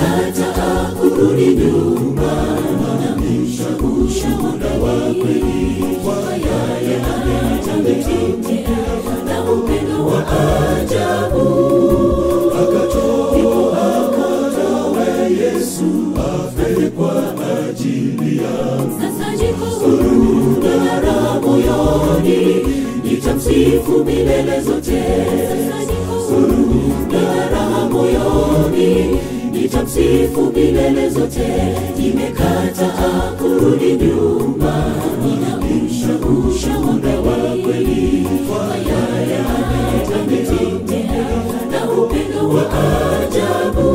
nimekataa kurudi nyuma namisha ushuhuda wa kweli kwa yale ameyatanitendea na upendo wa ajabu akatoa akatowe Yesu afe kwa ajili yangu sasa jiko huru na raha moyoni nitamsifu milele zote sasa jiko huru na raha moyoni nitamsifu milele zote nimekataa kurudi nyuma ninausha ushuhuda wa kweli kwa yale ametanitendea na upendo wa ajabu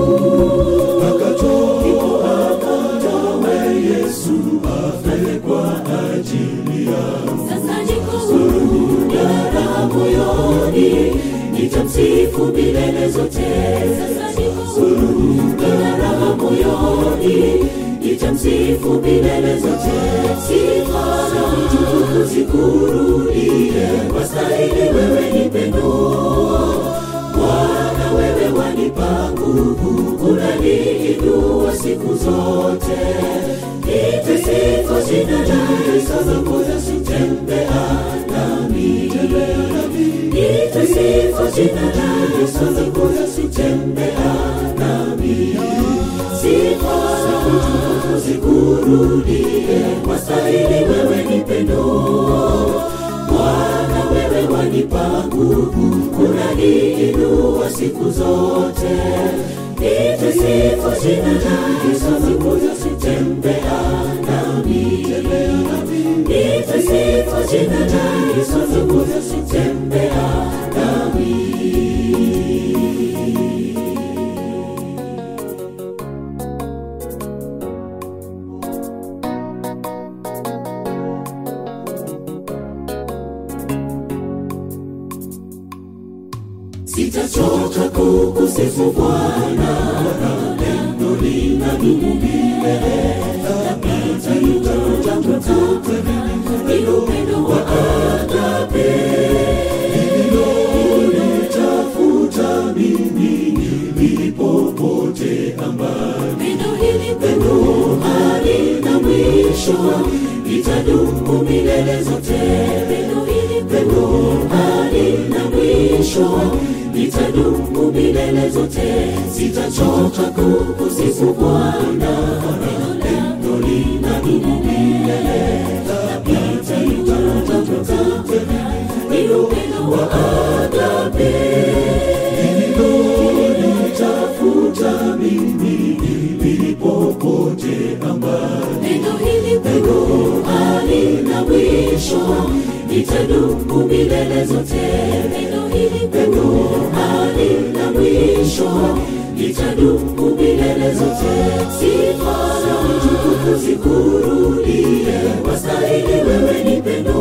akatoa akatowe Yesu afe kwa ajili yangu sasa jiko huru na raha moyoni nitamsifu milele zote sasa niko huru na raha moyoni nitamsifu milele zote sifa na utukufu zikurudie wastahili wewe ni pendo Bwana wewe wanipa nguvu unaniinua siku zote nipe sifa jina lake sasa moja sitembea nami nipe sifa jina lake sasa moja sitembea nami sifa na utukufu zikurudie wastahili wewe ni pendo Bwana wewe wanipa nguvu unaniinua siku zote nipe sifa jina lake sasa moja sitembea nami nipe sifa jina lake sasa moja sitembea nami sitachoka kukusifu Bwana, pendo linadumu milele. Napita nitakuta ni upendo wa agape lililonitafuta mimi nilipopotea mbali. Pendo hili pendo halina mwisho, litadumu milele zote. Pendo hili pendo halina mwisho litadumu milele zote, sitachoka kukusifu Bwana, pendo linadumu milele. Napita nitakuta ni upendo wa agape lililonitafuta mimi nilipopotea mbali. Pendo hili pendo halina mwisho, litadumu milele zote. Pendo hili pendo halina mwisho, litadumu milele zote. Sifa na utukufu zikurudie, wastahili wewe ni pendo.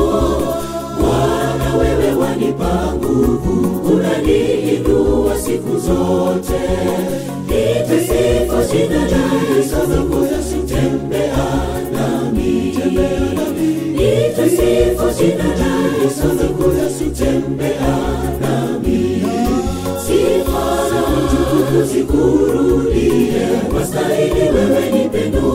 Bwana wewe wanipa nguvu, unaniinua siku zote. Nipe sifa jina lake, sasa ngoja sitembea nami. Nipe sifa jina lake, sasa ngoja sitembea nami. Sifa na utukufu zikurudie, wastahili wewe ni pendo.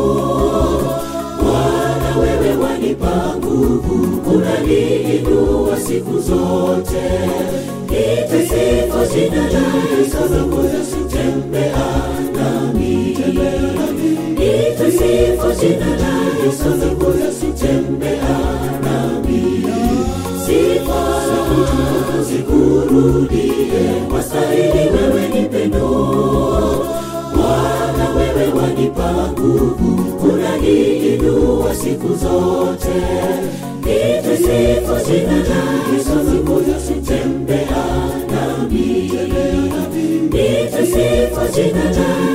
Bwana wewe wanipa nguvu, unaniinua siku zote. Nipe sifa jina lake, sasa ngoja sitembea nami. Nipe sifa jina lake, sasa ngoja sitembea nami. Sifa na utukufu zikurudie, wastahili wewe ni pendo. Bwana wewe wanipa nguvu, unaniinua siku zote. Nipe sifa jina lake, sasa ngoja sitembea nami. Nipe sifa jina lake